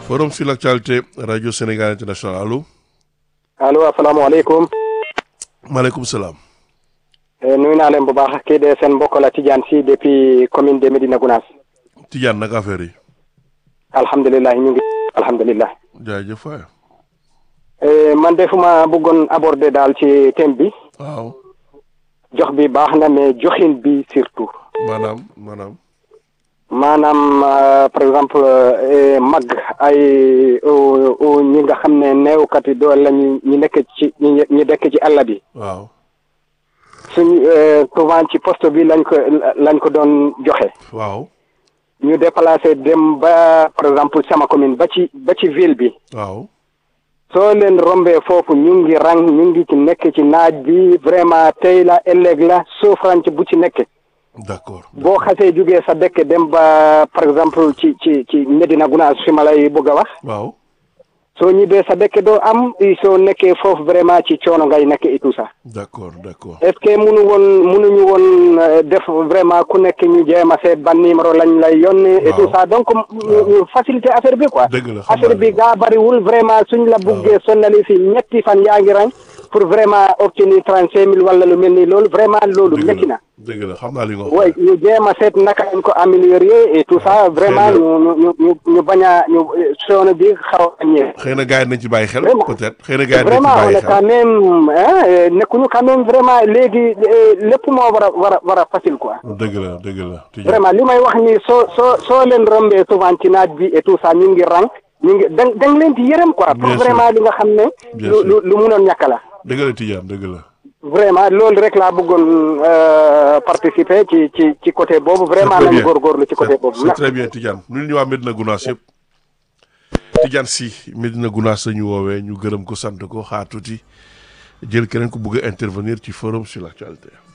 forum sur l'actualité radio Sénégal international allo. allo asalaamaaleykum. maaleykum salaam. nuyu naa leen bu baax kii de seen mbokk la Tidiane si depuis commune de Medina Gounass. Tidiane naka affaire yi. alhamdulilah ñu ngi. alhamdulilah. jaajëf waay. man de fu ma bëggoon aborder daal ci thème bi. waaw. jox bi baax na mais joxin bi surtout. maanaam maanaam. maanaam par exemple mag ay ñi nga xam ne neewkat yi doole lañu ñi nekk ci ñi dekk ci àll bi. waaw. suñ souvent ci poste bi lañ ko lañ ko doon joxe. waaw. ñu déplacé dem ba par exemple sama commune ba ci ba ci ville bi. waaw. soo leen rombee foofu ñu ngi rang ñu ngi ci nekk ci naaj bi vraiment tey la ëllëg la souffrance bu ci nekk. d'accord. boo xasee jugee sa dëkk dem ba par exemple ci ci ci Medina Gounass fi ma lay bëgg a wax. waaw. soo ñibbee sa dëkk doo am soo nekkee foofu vraiment ci coono ngay nekk et tout ça. d'accord d'accord. est-ce que munu woon munuñu woon def vraiment ku nekk ñu jéem a seet ban numéro lañ lay yónnee. et tout ça donc ñu faciliter affaire bi quoi. dëgg la xam affaire bi gaa bariwul vraiment suñ la buggee sonnali si ñetti fan yaa ngi rang pour vraiment obtenir trente cinq mille wala lu mel ni loolu vraiment loolu métti na. dëgg la xam naa li nga wax. oui ñu jéem a seet naka lañ ko améliorer et tout ça vraiment ñu ñu ñu ñu bañ a ñu coono bi xaw a ñëw. xëy na gars yi nañ ci bàyyi xel. Vraiment. peut-être xëy na gars yi nañ ci vraiment on bàyyi est quand xel. même ah nekkuñu quand même vraiment léegi lépp moo war a war a war a facile quoi. dëgg la dëgg la. Tidiane. vraiment li may wax ni soo soo soo leen rombee souvent ci naaj bi et tout ça ñu ngi rang ñu ngi da da nga leen di yërëm quoi. pour Bien sûr. vraiment li nga xam ne. Bien lu sûr. lu lu munoon ñàkk la. dëgg la Tidiane dëgg la. vraiment loolu rek laa bëggoon euh, participer ci ci ci côté boobu vraiment très nañu bien. góorgóorlu ci côté C'est- boobu. c'est très bien Tidiane ñun ñu waa Medina Gounass yëpp Tidiane si Medina Gounass la ñu woowee ñu gërëm ko sant ko xaar tuuti jël keneen ku bëgg a intervenir ci forum sur l'actualité